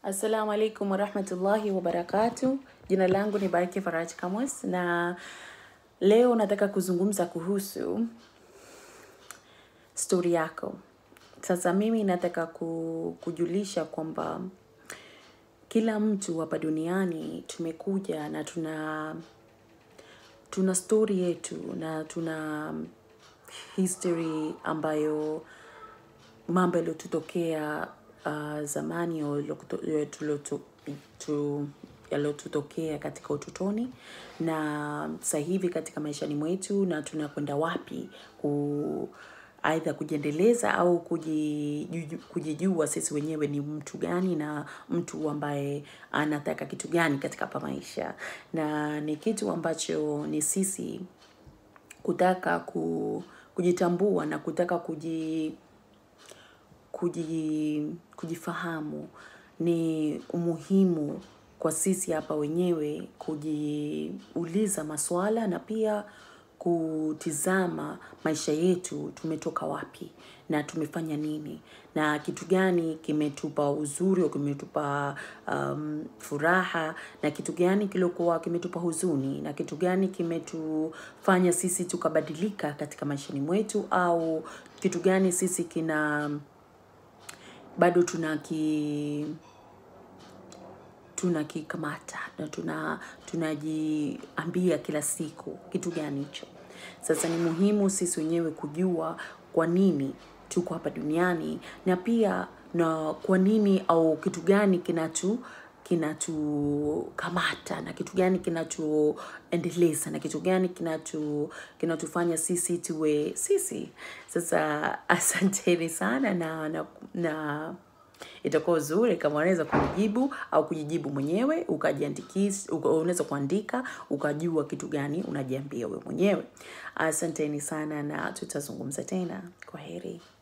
Assalamu alaikum warahmatullahi wabarakatu. Jina langu ni Baraki Faraj Kamus na leo nataka kuzungumza kuhusu stori yako. Sasa mimi nataka ku- kujulisha kwamba kila mtu hapa duniani tumekuja na tuna tuna stori yetu na tuna history ambayo mambo yaliyotutokea uh, zamani au yaliyokuto- ya tuloto- tu- yaliyotutokea katika utotoni na sasa hivi katika maishani mwetu na tunakwenda wapi ku aidha kujiendeleza au kujiju- kujijua sisi wenyewe ni mtu gani na mtu ambaye anataka kitu gani katika hapa maisha na ni kitu ambacho ni sisi kutaka ku, kujitambua na kutaka kuji kuji, kujifahamu ni umuhimu kwa sisi hapa wenyewe kujiuliza maswala na pia kutizama maisha yetu tumetoka wapi na tumefanya nini na kitu gani kimetupa uzuri au kimetupa um, furaha na kitu gani kiliokuwa kimetupa huzuni na kitu gani kimetufanya sisi tukabadilika katika maishani mwetu au kitu gani sisi kina bado tunaki tunakikamata na tuna tunajiambia kila siku kitu gani hicho sasa ni muhimu sisi wenyewe kujua kwa nini tuko hapa duniani na pia na kwa nini au kitu gani kinatu kinatukamata na kitu gani kinatuendeleza na kitu gani kinatu kinatufanya sisi tuwe sisi sasa asanteni sana na na, na itakuwa uzuri kama unaweza kujibu au kujijibu mwenyewe ukajiandikisha uka, unaweza kuandika ukajua kitu gani unajiambia wewe mwenyewe asanteni sana na tutazungumza tena kwa heri